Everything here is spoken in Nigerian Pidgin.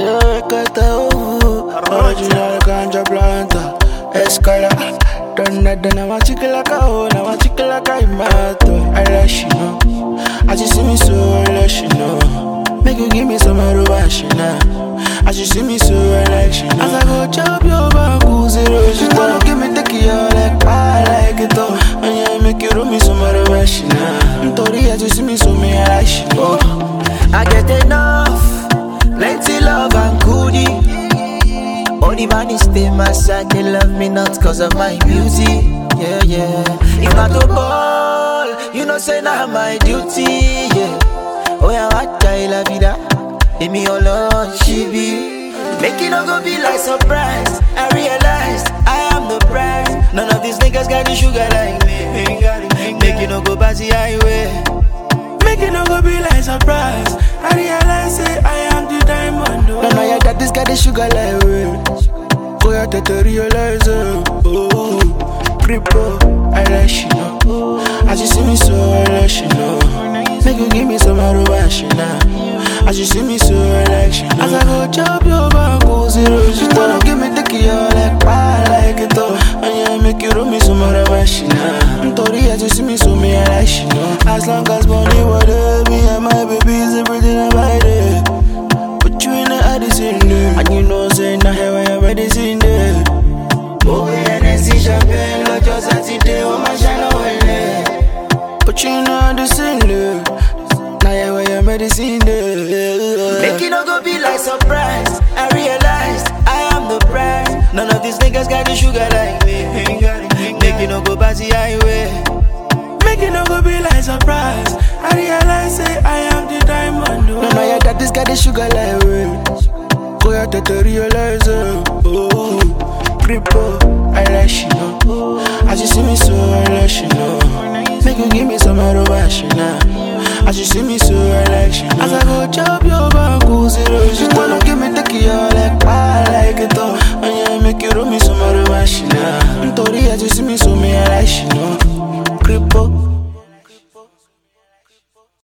Recata, oh, original ganja planta, escala. Donna, donna, my chicken like a hoe, now my chicken like a mato. I let you know, as you see me so, I let you know. Make you give me some arubashina. As you see me so, I let you know. As I go chop your bamboo zero, she wanna give me the key, I like, I like it all. And yeah, make you roll me some arubashina. Tori, as you see me so, me, I like you know. I get enough, plenty love and goodie. All the man is stay my side, they love me not cause of my beauty. Yeah, yeah. If not to ball, you know say now my duty. Yeah. Oh yeah, what guy la vida? Leave me alone, she be. Make it not go be like surprise. I realize I am the prize. None of these niggas got the sugar like me. Make it not go by the highway. Make it no go be like surprise. I realize say I am the diamond. Oh. No, no, yeah, that this got the sugar like way. Go out to realize it. Oh, creepo, I let you know. As you see me so, I let you know. Make you give me some arubashina. As you see me so, I let you know. As I go chop your bamboo zero, she wanna give me the key, I like, I like it all. And yeah, make you roll me some arubashina. Tori, as you see me so, me, I like you know. As long as money, whatever, me and my babies, everything about it. Put you in the Addison there. And you know, say, now here I am ready, seen there. Oh, yeah, and see champagne, like your Saturday, oh, my shine away. Put you in the Addison there. Now here I am ready, seen there. Make it not go be like surprise. I realize I am the prize. None of these niggas got the sugar like me. Make it not go by the highway. Make it no go be like surprise. I realize say I am the diamond. Oh. No, no, yeah, that this got the sugar like way. Go out to realize it. Oh, creepo, I let you know. As you see me so, I let you know. Make you give me some arubashina. As you see me so, I let you know. As I go chop your bamboo zero, she wanna give me the key, I like, I like it all. And yeah, make you roll me some arubashina. Tori, as you see me so, me I like you know.